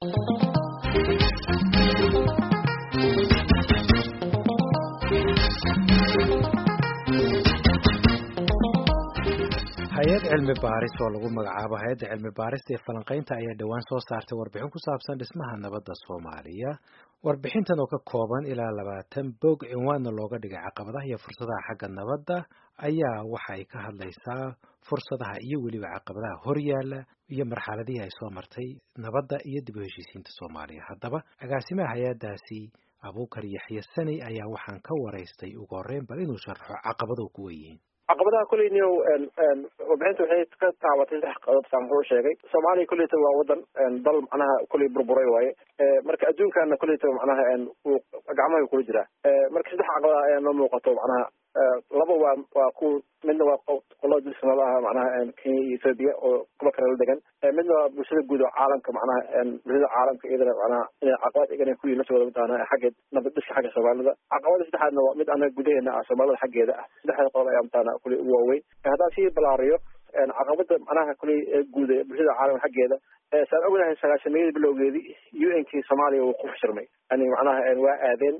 hay-ad cilmi baaris oo lagu magacaabo hay-adda cilmi baarista ee falanqaynta ayaa dhowaan soo saartay warbixin ku saabsan dhismaha nabadda soomaaliya warbixintan oo ka kooban ilaa labaatan bog cinwaanna looga dhigay caqabadaha iyo fursadaha xagga nabadda ayaa waxa ay ka hadlaysaa fursadaha iyo weliba caqabadaha horyaala iyo marxaladihii ay soo martay nabadda iyo dib u heshiisiinta soomaaliya haddaba agaasimaha hay-addaasi abuukar yaxye saney ayaa waxaan ka waraystay ugu horreyn bal inuu sharaxo caqabaduhu kuwa yihiin caqabadaha kuley niyo warbixinta waxay ka taabatay saddex qadood saan wuxuu sheegay soomaaliya kuleyta waa wadan dal macnaha kuley burburay waaye marka adduunkana kuleyta macnaha uu gacmaha kula jiraa marka saddex caqabada ayaa noo muuqato macnaha laba waa waa ku midna waa qolada dilsanada ah macnaha kenya iyo ethoobia oo kuba kale la degan midna waa bulshada guud oo caalamka macnaha bulshada caalamka iyadana macnaha inay caqabad igana ku yihin laftooda mataqaana xagga nabad dhiska xagga soomaalida caqabada saddexaadna waa mid anaga gudaheena ah soomaalida xaggeeda ah saddexda qodob ayaa mataqaana kuley ugu waaweyn haddaan sii balaariyo caqabada macnaha kuley guud ee bulshada caalamka xaggeeda saan ognahay sagaashameeyadii bilowgeedii u n kii soomaaliya wuu ku fashirmay yani macnaha waa aadeen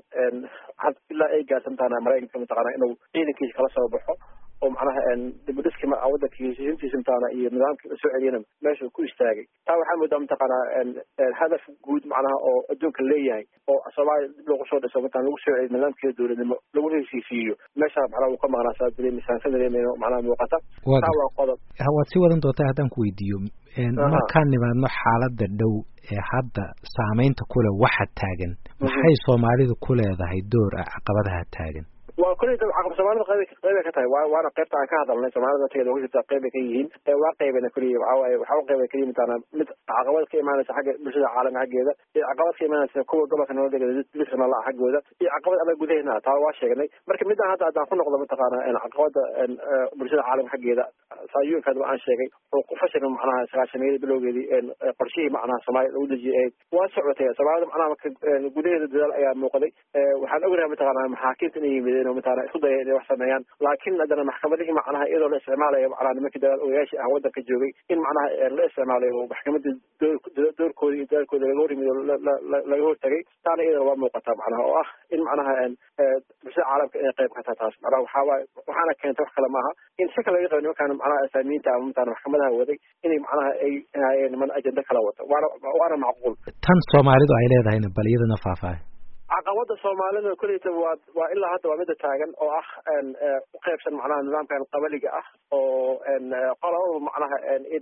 ilaa ay gaarsan taana maraykanka mataqaana inuu ciidankiisa kala soo baxo oo macnaha dibudhiski wadanka heshiisiintiisa mataana iyo nidaamkii la soo celiyana meesha ku istaagay taa waxaa moodaa mataqaanaa hadaf guud macnaha oo adduunka leeyahay oo soomaaliya dib loogu soo dhiso mataan lagu soo celiyo nidaamkeeda dowladnimo lagu heshiisiiyo meesha macnaha wuu ka maqnaa saa dareemisaan sa dareemayno macnaha muuqata taa waa qodob waad sii wadan doontaa haddaan ku weydiiyo markaan nimaadno xaaladda dhow ee hadda saamaynta kule waxa taagan maxay soomaalidu ku leedahay door ah caqabadaha taagan waa kuley caqab soomaalida qayb qaybay ka tahay wa waana qaybta aan ka hadalnay soomaalida nafteeda uga jirta qaybay ka yihiin waa qaybana kuliya waxawaaye waxa u qayba keliya mataana mid caqabad ka imaanaysa xagga bulshada caalamka xaggeeda iyo caqabad ka imaanaysa kuwa gobolka nabadega dilka nala xaggooda iyo caqabad anaga gudaheena taa waa sheegnay marka midaan hadda haddaan ku noqdo mataqaana caqabada bulshada caalamka xaggeeda saayuunka hadaba aan sheegay oo ku fashilma macnaha sagaashameeyada bilowgeedii qorshihii macnaha soomaaliya lagu dejiyay waa socotay soomaalida macnaha marka gudaheeda dadaal ayaa muuqday waxaan ognahay mataqaana maxaakiimta inay yimideen oo mataqaana isku daya inay wax sameeyaan laakiin haddana maxkamadihii macnaha iyadoo la isticmaalayo macnaha nimankii dagaal ogayaashii ah waddanka joogay in macnaha la isticmaalayo maxkamadda doorkooda iyo dadaalkooda laga hor yimid oo laga hortagay taana iyadana waa muuqataa macnaha oo ah in macnaha bulshada caalamka inay qayb ka taha taas macnaha waxaa waaye waxaana keentay wax kale maaha in si kale laga qabo nimankaan macnaha asaamiyiinta ama mataqana maxkamadaha waday inay macnaha ay hayeen niman ajenda kala wata waana waana macquul tan soomaalidu ay leedahayna bal iyadana faahfaahay caqabada soomaalida kuleyta waa waa ilaa hadda waa mida taagan oo ah u qaybsan macnaha nidaamkan qabaliga ah oo qolaba macnaha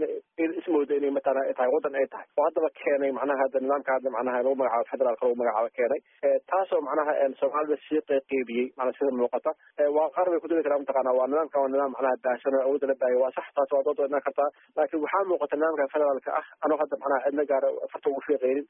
in ismooda inay matala tahay waddan ay tahay oo haddaba keenay macnaha hadda nidaamka hadda macnaha lagu magacaabo federaalka lagu magacaabo keenay taasoo macnaha soomaalida sii qeybqeybiyey macnaa sida muuqata waa qaar bay kuduli karaa mataqaana waa nidaamka waa nidaam macnaha daahsan oo awoodda la baahiyo waa sax taas waa dood wadnaan kartaa laakiin waxaa muuqata nidaamka federaalka ah anoo hadda macnaha cidna gaara farta ugu fiiqeynin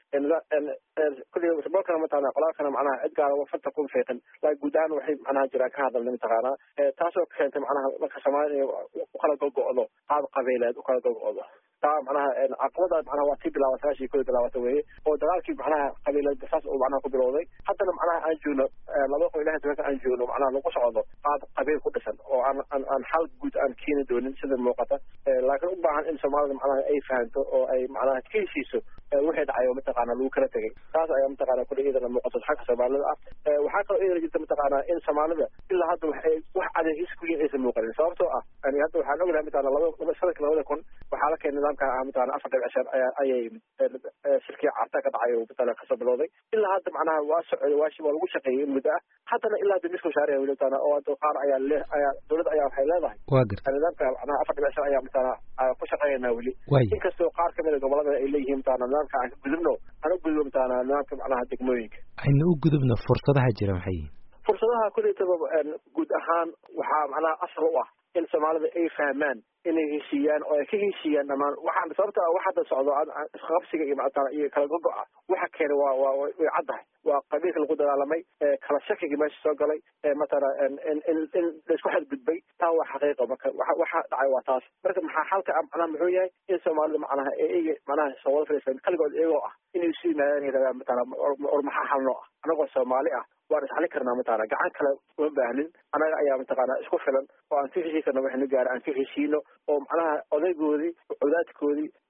kulli sabolkana mataqana qolaalkana macnaha cid gaara farta kuma fiiqin laakiin guud ahaan waxay macnaha jiraan ka hadalnay mataqaanaa taasoo keentay macnaha marka soomaalida inay ukala gogo-do qaab qabiileed ukala gogo-do taa macnaha caqabada macnaha waa tii bilaaba sagaashii koy bilaabata weye oo dagaalkii macnaha qabiileed saas uu macnaha ku bilowday haddana macnaha aan joogno laba qof ilahay duwanka aan joogno macnaha lagu socdo qaab qabiil ku dhisan oo aan aan aan xal guud aan keeni doonin sida muuqata laakiin u baahan in soomaalida macnaha ay fahanto oo ay macnaha ka heshiiso wixii dhacay oo mataqaana lagu kala tegay taas ayaa mataqaana kule iyadana muuqato xagga soomaalida ah waxaa kaloo iyadana jirta mataqaana in soomaalida ilaa hadda waxay wax adeegis ku yihin aysan muuqanin sababtoo ah yani hadda waxaan ognahay mataqana laba laba sanadka labada kun waxaa la keenay nidaamka ah mataqana afar dhibic shan ayaa ayay shirkii carta ka dhacay oo mataqana kasoo bilowday ilaa hadda macnaha waa socday waa waa lagu shaqeeyey in muddo ah haddana ilaa hadda miska shaariya weli mataqana oo hadda qaar ayaa le ayaa dowladda ayaa waxay leedahay waa garta nidaamka macnaha afar dhibic shan ayaa mataqana ku shaqeynaa weli waay inkastoo qaar kamid a gobolada ay leeyihiin mataqana nidaamka aan ka gudubno aan u gudubno mataqana nidaamka macnaha degmooyinka aynu u gudubno fursadaha jira maxay yihiin fursadaha kuleytaba guud ahaan waxaa macnaha asal u ah in soomaalida ay fahmaan inay heshiiyaan oo ay ka heshiiyaan dhamaan waxaan sababta wax hadda socdo isqabsiga iyo mataqana iyo kala gogo-a waxa keenay waa waa way caddahay waa qabiilka lagu dagaalamay kala shakiga meesha soo galay matala in in in laisku xadgudbay taa waa xaqiiqa marka waxa waxa dhacay waa taas marka maxaa xalka macnaha muxuu yahay in soomaalida macnaha iyaga macnaha soo wada fadhiistaan kaligood iyagoo ah inay isu yimaadaan yidhahdaan matala or maxaa xalno ah anagoo soomaali ah waan isxali karnaa mataqana gacan kale uma baahnin anaga ayaa mataqana isku filan oo aan ka heshii karna waxaynu gaara aan ka heshiino oo macnaha odaygoodii cawdaadkoodii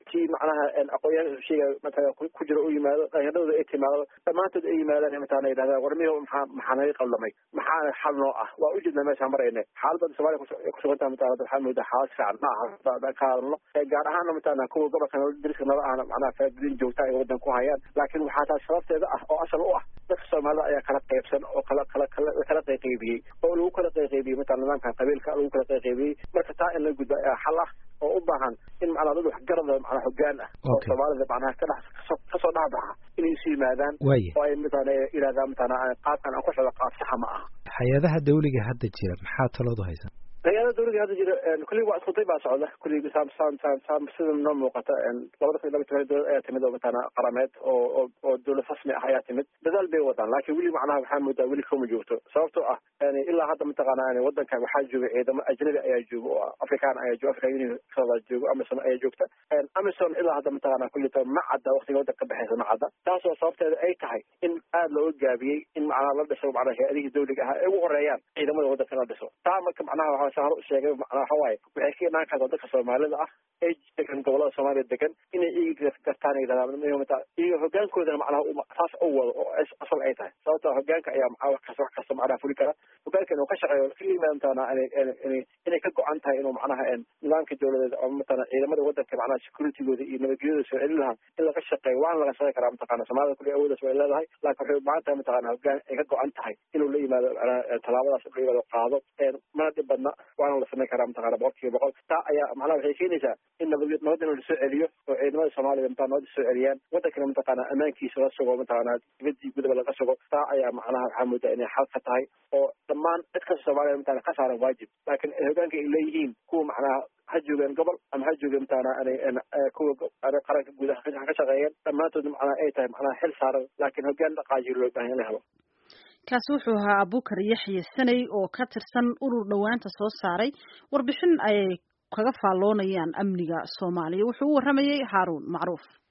intii macnaha aqoonyahan sheegaya matala ku jiro u yimaado dhalinyardooda ay timaado dhammaantood ay yimaadaan matala yidhahdaan war miyo maxaa maxaa naga qaldamay maxaana xal noo ah waa ujeednaa meeshaan marayna xaaladda soomaaliya kusugantaha matala waxaa moodaa xaalad fiican ma aha ka hadalno gaar ahaana matala kuwa gobolka dariska nala ahna macnaha faaidin joogta ay wadan ku hayaan laakiin waxaa taas sababteeda ah oo asal u ah dadka soomaalida ayaa kala qaybsan oo kala kala kala kala qayqaybiyey oo lagu kala qayqaybiyey matala nidaamkan qabiilka lagu kala qayqaybiyey marka taa in la gudba ayaa xal ah oo u baahan in macnaa dad waxgarada macnaa hogaan ah oo soomaalida macnaha ka dhex kasoo dhexbaxa inay isu yimaadaan oo ay matala yidhahdaan matala qaabkan aan ku socdo qaab saxa ma aha hay-adaha dawliga hadda jira maxaa taloodu haysan hay-ada dawliga hadda jira kullig waa iskuday baa socda kullig saam saam saam saam sida noo muuqata labada kun iyo laba toban dowlad ayaa timid oo matala qarameed oo oo oo dowlad rasmi ah ayaa timid dadaal bay wadaan laakiin weli macnaha waxaa moodaa weli kama joogto sababtoo ah yani ilaa hadda mataqaana wadankan waxaa jooga ciidamo ajnabi ayaa jooga oo african ayaa jooga african union joogo amazon ayaa joogta amazon ilaa hadda mataqaana kullita ma cadda waqtiga wadanka ka baxaysa ma cadda taasoo sababteeda ay tahay in aada looga gaabiyey in macnaha la dhiso macnaha hay-adihii dawliga ahaa ay ugu horeeyaan ciidamada wadanka la dhiso taa marka macnaha waxaa hore u sheegay macnaha waxa waaye waxay ka imaan kartaa dadka soomaalida ah ee degan gobolada soomaaliya degan inay iyaga gartaan ay yidhahdaan mata iyaga hogaankoodana macnaha saas u wado oo asal ay tahay sababtoo hogaanka ayaa macnaha wax kasta wax kasta macnaha fuli kara hogaanka inuu ka shaqeeyo ka yimaadantana inay inay ka go-an tahay inuu macnaha nidaamka dowladeed oo matala ciidamada wadanka macnaha securitygooda iyo nabadgelyada soo celin lahaa in laga shaqeeyo waana laga shaqeyn karaa mataqana soomaalida kulli awoodaas way leedahay laakiin waxay u baahan tahay mataqana hogaan ay ka go-an tahay inuu la yimaado tallaabadaas la yimaado qaado mana dhib badna waana la samayn karaa mataqana boqol kiiba boqol taa ayaa macnaha waxay keenaysaa in nabad nabad in lasoo celiyo oo ciidamada soomaalida mataa nabada soo celiyaan wadankana mataqana ammaankiisa la sugo mataqana dibadii gudaba laga sugo taa ayaa macnaha waxaa moodaa inay xal ka tahay oo dhammaan cid kasta soomaalida mataqana ka saaran waajib laakiin hogaanka ay leeyihiin kuwa macnaha ha joogeen gobol ama ha joogeen mataqana kuwa qaranka guudaha ka shaqeeyeen dhammaantood macnaha ay tahay macnaha xil saaran laakiin hogaan dhaqaajiyo loo baahan in la helo kaasi wuxuu ahaa abukar yaxye sanay oo ka tirsan urur dhowaanta soo saaray warbixin ay kaga faalloonayaan amniga soomaaliya wuxuu u warramayey haaruun macruuf